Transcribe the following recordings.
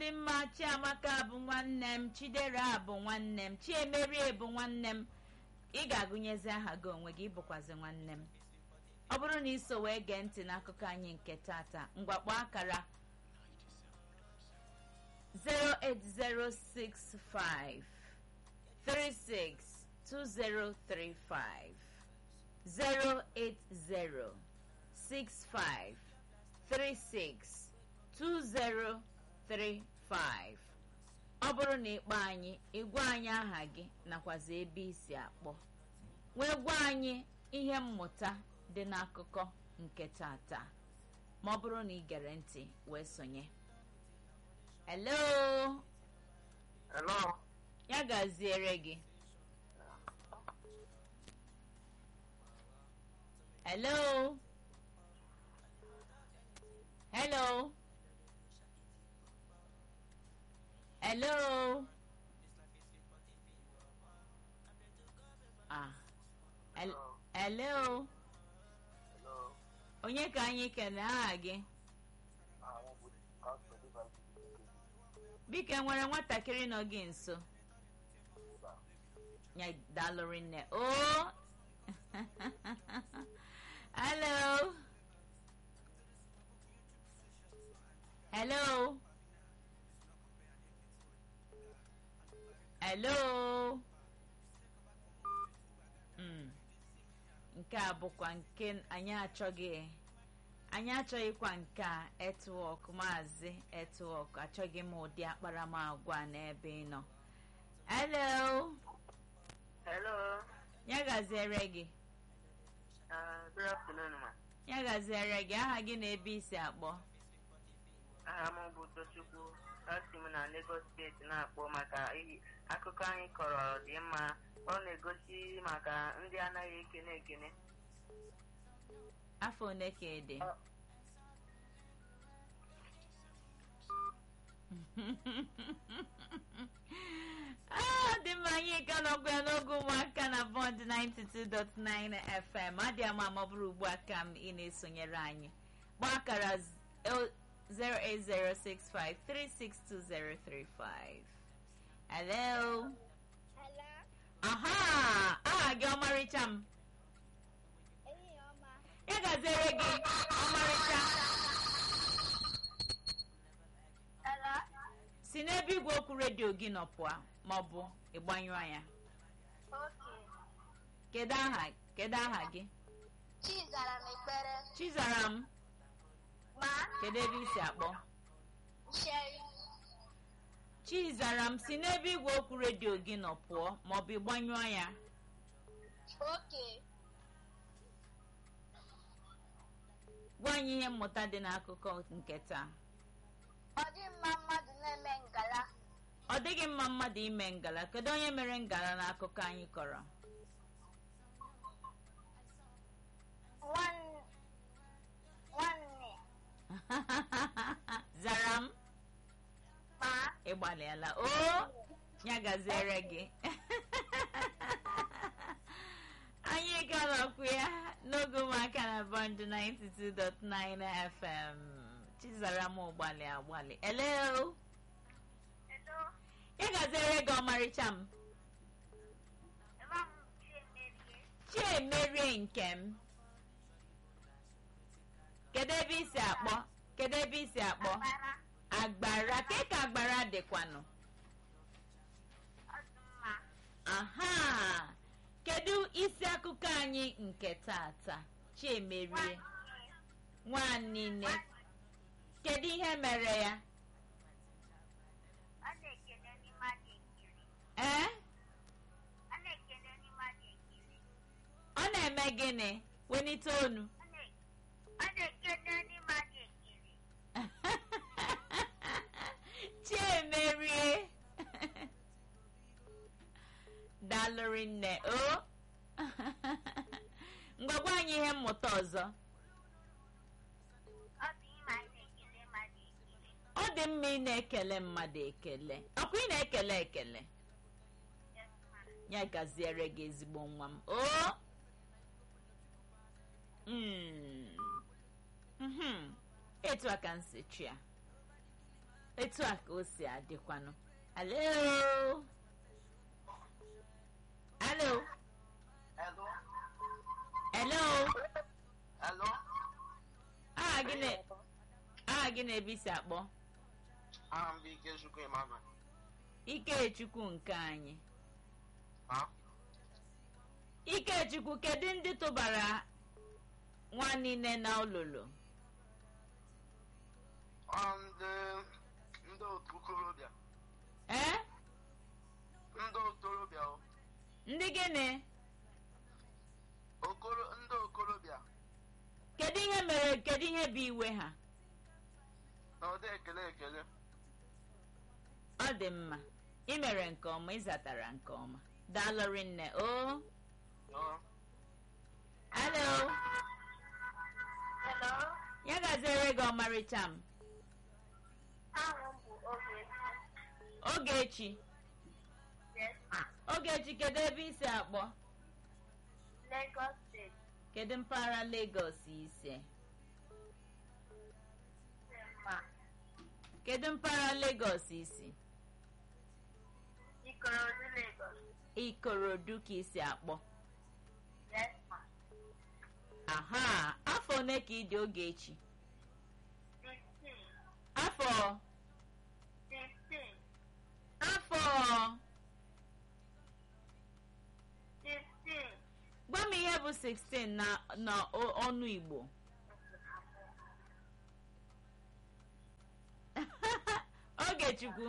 dị mma chiamaka bụ nwanne m chidera bụ nwanne m chiemerie bụ nwanne m ị ga-agụnyezi aha gị onwe gị ịbụkwazi nwanne m ọ bụrụ na iso wee gee ntị n'akụkọ anyị nke tata mgbakpọ akara 08065 362035 08065 362035 ọ bụrụ na ịkpọ anyị ịgwa anyị aha gị nakwazi ebe isi akpọ wee gwa anyị ihe mmụta dị n'akụkọ nke tata ma ọ bụrụ na ị gere ntị wee sonye hello Hello. ya gaziere gị hello hello hello ah hel- hello Hello. onye ka anyị kene aha gị Ah, wọ́n bu káàsì nípa biko enwere nwatakịrị nọ gị nso ìgbà. ya dalụrị nne o hello hello hello Mm. nke a bụkwa nke anyị achọghị anyị achọghịkwa nke a etwọk maazị etwọk achọghị m ụdị akparamagwa n'ebe ị nọ hello Hello. ya gaziere gị Uh, good afternoon, ma. ya gaziere gị aha gị na ebe isi akpọ Aha m bụ Tochukwu. Asị m na Lagos steeti na-akpọ maka ihe akụkọ anyị kọrọ dị mma. Ọ na-egosi maka ndị anaghị ekene ekene. afọ one ka ị dị Ah, dị mma anyị ka nọkwa ya n'oge ụmụaka na bond 92.9 fm adị ama ma ọ bụrụ ugbu a ka m ị na-esonyere anyị gbaa akara z- el- 08065362035 hello Hello, aha aha gị ọmarịcha m enyi ọma. ya gaziere gị ọmarịcha Hello, si n'ebe igwe okwu redio gị nọ pụọ ma ọ bụ ịgbanyụọ ya oke. kedu aha kedu aha gị Chizara m ekpere. chizaram Ma, kedu ebe isi akpọ Sherry. chizaram si n'ebe igwe okwu redio gị nọ pụọ ma ọ bụ ịgbanyụọ ya Oke. gwa anyị ihe mmụta dị n'akụkọ nke taa Ọ dị mma mmadụ na-eme ngala. ọ dịghị mma mmadụ ime ngala kedu onye mere ngala n'akụkọ anyị kọrọ Nwan- Nwanne. zara m Ma, ịgbalịala o ya gaziere gị anyị galọkwu ya n'oge ụmụaka na bọnd 92.9 fm chizara m ụgbalị agbalị hello Hello, ya gaziere gị ọmarịcha m Ema m Chiemerie. chiemerie nke m kedu ebe isi akpọ kedu ebe isi akpọ Bara, agbara ke ka agbara dịkwanụ ọ dị mma. aha kedu isi akụkọ anyị nke tata chiemerie nwanne kedu ihe mere ya Ọ na-ekele ndị mmadụ ekele. ee Ọ na-ekele ndị mmadụ ekele. ọ na-eme gịnị welite onu Ọ na- ọ na-ekele ndị mmadụ ekele. chiemerie dalụrị nne o ngwagwa anyị ihe mmụta ọzọ Ọ bụ ịma na-ekele mmadụ ekele. ọ dị mma ị na-ekele mmadụ ekele ọkwa ị na-ekele ekele Yes, ma. ya gaziere gị ezigbo nwa m o Mm. Mhm. etu a ka m si chi ya etu a ka o si adịkwanụ alo alo Hello. elo Hello. aha gị na aha gị na-ebe isi akpọ Aha m bụ Ikechukwu Emmanuel. ikechukwu nke anyị Ha? ikechukwu kedu ndị tụbara nwa niile na olulu Ọ ndị ndị otu okorobịa. ee Ndị okorobịa o. ndị gịnị Okoro ndị okorobịa. kedu ihe mere kedu ihe bụ iwe ha Na ụdị ekele ekele. ọ dị mma ị mere nke ọma ịzatara nke ọma daalụrị nne o Ọ. alo Hello. ya gaziere gị ọmarịcha m Aha m bụ Ogechi. ogechi Yes, ma. ogechi kedu ebe isi akpọ Lagos State. kedu mpaghara Lagos ise Yes, ma. kedu mpaghara Lagos isi Ikorodu, Lagos. ikorodu ka isi akpọ Yes, ma. aha afọ one ka ị dị ogechi Fifteen. afọ Fifteen. afọ Fifteen. gwa m ihe bụ 16 na na o- ọnụ igbo ogechukwu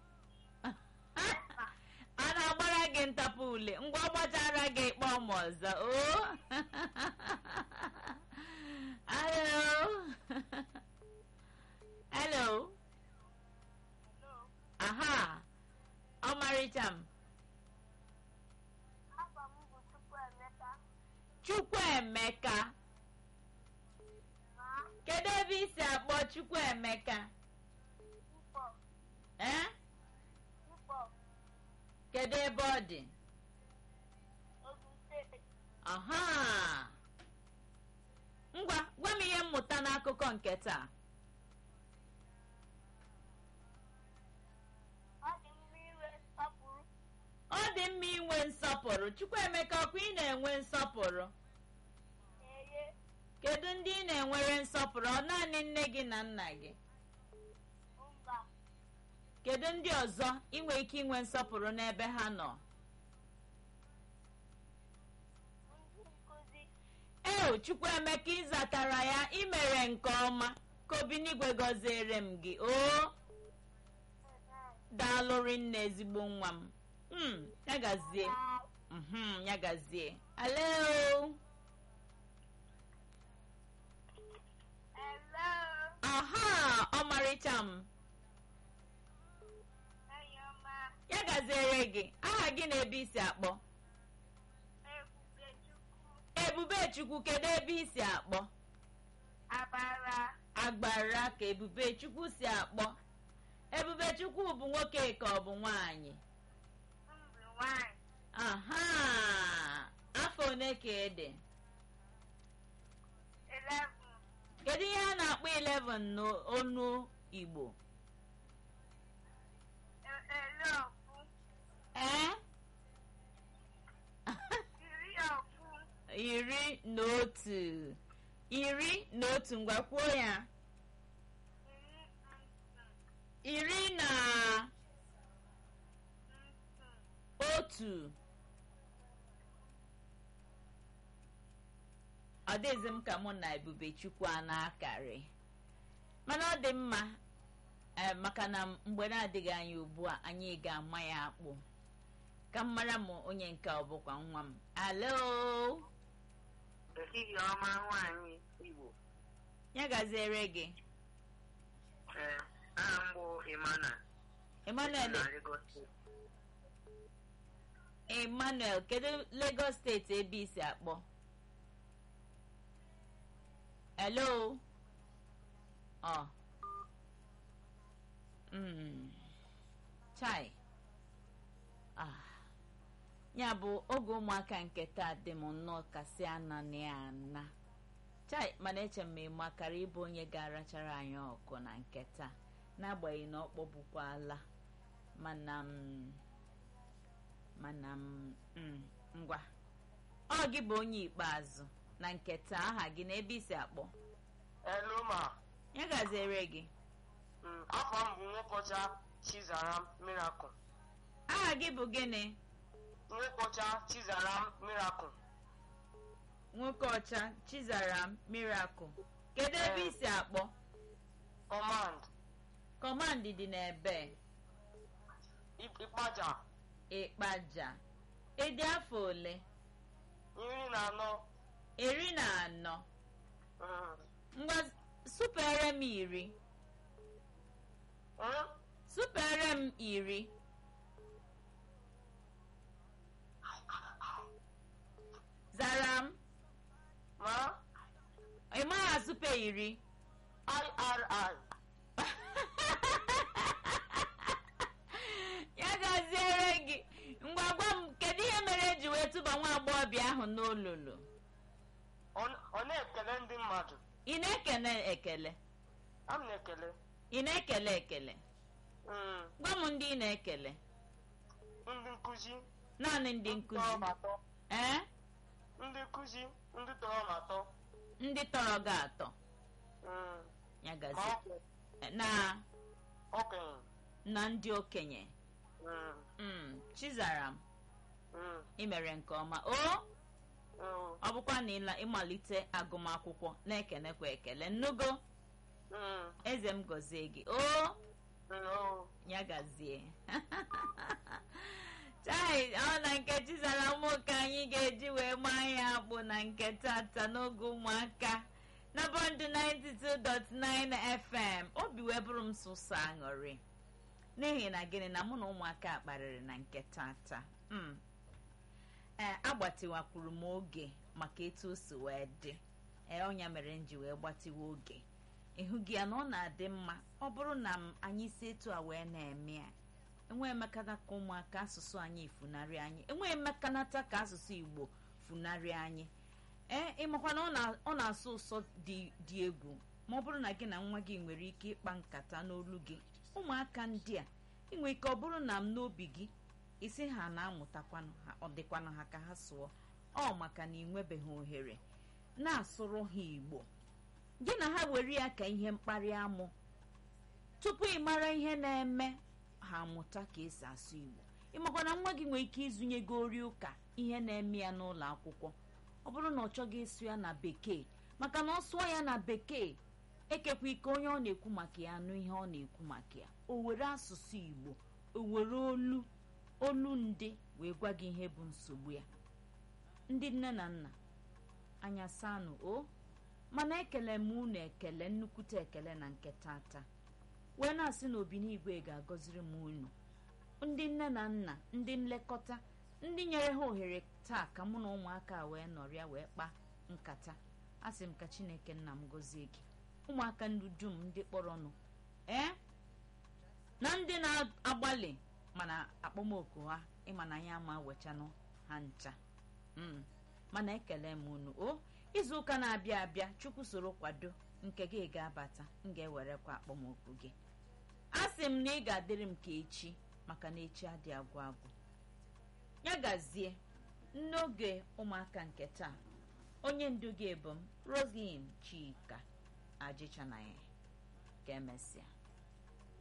a na-agbara gị ntapụ ule ngwa gbachara gị kpọọ m ọzọ o hello hello aha ọmarịcha m Afọ m bụ Chukwuemeka. chukwuemeka Ma. kedu ebe isi akpọ chukwuemeka Mkpọ. ee Mkpọ. kedu ebe ọ dị Ogun State. aha ngwa gwa m ihe mmụta n'akụkọ nke taa Ọ dị mma inwe nsọpụrụ. ọ dị mma inwe nsọpụrụ chukwuemeka ọkwa ị na-enwe nsọpụrụ Eye. kedu ndị ị na-enwere nsọpụrụ ọ naanị nne gị na nna gị Mba. kedu ndị ọzọ inwe ike inwe nsọpụrụ n'ebe ha nọ Ndị nkụzi. eo chukwuemeka ịzatara ya imere nke ọma ka obinigwe gọziere m gị o daalụrị nne ezigbo nwa m mm, ya gazie mhm, ya gazie alo Hello. aha ọmarịcha m Enyi ọma. ya gaziere gị aha gị na ebe isi akpọ Ebubechukwu. ebubechukwu kedu ebe isi akpọ Abara. agbara ka ebubechukwu si akpọ ebubechukwu bụ nwoke ka ọ bụ nwanyị Mbụ nwanyị. aha afọ one ka ede Eleven. kedu ihe a na-akpọ 11 n'onu igbo E- Ele ọfụ. ee Iri ọfụ. iri na otu iri na otu ngwa kwuo ya Iri ntụ. iri na Ntụ. otu ọ dịghịzi m ka mụ na ebubechukwu a na-akarị mana ọ dị mma ee, maka na mgbe na-adịghị anya ugbu a anyị ga-ama ya akpụ ka m mara m onye nke ọ bụkwa nwa m alo ehihie ọma nwaanyị igbo ya gaziere gị ee aha m bụ Emmanuel emmanuel na Lagos State. emmanuel kedu lagos steeti ebe isi akpọ hello ọ Mm. chai ah ya bụ oge ụmụaka nke taa dị m nnọọ kasị ananị ana chai mana eche m ma ị makara ịbụ onye ga-arachara anyị ọkụ na nke taa n'agbanyeghị na ọ kpọbukwala mana m mana m mm, ngwa ọ gị bụ onye ikpeazụ na nketa aha gị na ebe isi akpọ eluma ya gaziere gị mm, afọ m bụ nwokocha chizaram miracle aha gị bụ gịnị nwokocha chizaram miracle nwoke ọcha chizaram miracle kedu ebe Ee. isi akpọ command kọmand dị n'ebe Ip- ịkpaja ịkpaja ịdị afọ ole iri na anọ iri na anọ mm, ngwa supere m iri mm, supere m iri zara m ma ị maghị asụpe iri iri ya gaziere gị ngwa gwa m kedu ihe mere eji wee tụba nwa agbọghọbịa ahụ n'olulu Ọ- ọ na-ekele ndị mmadụ ị na-ekele ekele a m na-ekele ị na-ekele ekele mm, gwa m ndị ị na-ekele ndị nkụzi naanị ndị nkụzi tọrọ m atọ ee ndị nkụzi ndị tọrọ m atọ ndị tọrọ gị atọ mm, ya ma gazi ọkụ na okenye na ndị okenye mm, mm, chizaram mm, ị mere nke ọma o mm, ọ bụkwa na ịla- ịmalite agụmakwụkwọ na-ekenekwa ekele nnugo mm, eze m gọzie gị o mm, oh. ya gazie chai ọ na nke chizara ụmụ ka anyị ga-eji wee maa ya akpụ na nke tata n'oge ụmụaka na bọndụ 92.9 fm obi wee bụrụ m sụsọ aṅụrị n'ihi na gịnị na mụ na ụmụaka kparịrị na nke tata mm. ee agbatịwakwuru m oge maka etu o si wee dị ee ọnya mere m ji wee gbatịwa oge ịhụ gị ya na ọ na-adị mma ọ bụrụ na m anyị si etu a wee na-eme ya enweghị mmekanata ka ụmụaka asụsụ anyị funarị anyị enweghị mmekanata ka asụsụ igbo funarị anyị ee ịmakwa na ọ na- ọ na-asụ ụsọ dị dị egwu ma ọ bụrụ na gị na nwa gị nwere ike ịkpa nkata n'olu gị ụmụaka ndị a inwe ike ọ bụrụ na m n'obi gị isi ha na-amụtakwanụ ha ọ dịkwanụ ha ka ha sụọ ọ maka na ị nwebeghị ohere na-asụrụ ha igbo gị na ha were ya ka ihe mkparị amụ tupu ị mara ihe na-eme ha amụta ka esi asụ igbo ịmakwa na nwa gị nwere ike ịzụnye gị ori ụka ihe na-eme ya n'ụlọ akwụkwọ ọ bụrụ na ọ chọghị ịsụ ya na bekee maka na ọ sụọ ya na bekee ekekwa ike onye ọ na-ekwu maka ya anụ ihe ọ na-ekwu maka ya o were asụsụ igbo o were olu olu ndị wee gwa gị ihe bụ nsogbu ya ndị nne na nna anya sanụ o mana ekele m unu ekele nnukwute ekele na nke tata wee na-asị na obinigwe ga-agọziri m unu ndị nne na nna ndị nlekọta ndị nyere ha ohere taa ka mụ na ụmụaka a wee nọrịa wee kpa nkata asị m ka chineke nna m gọzie gị ụmụaka ndị dum ndị kpọrọnụ ee na ndị na-agbalị mana akpọmoku ha ịma na anyị ama wechanụ ha ncha mm. mana ekele m unu o izu ụka na-abịa abịa chukwu soro kwado nke gị ga-abata m ga-ewerekwa akpọmoku gị a sị m na ị ga-adịrị m ka echi maka na echi adị agwụ agwụ ya gazie n'oge ụmụaka nke taa onye ndu gị bụ m roslyn chika ajịchanaghị ka emesịa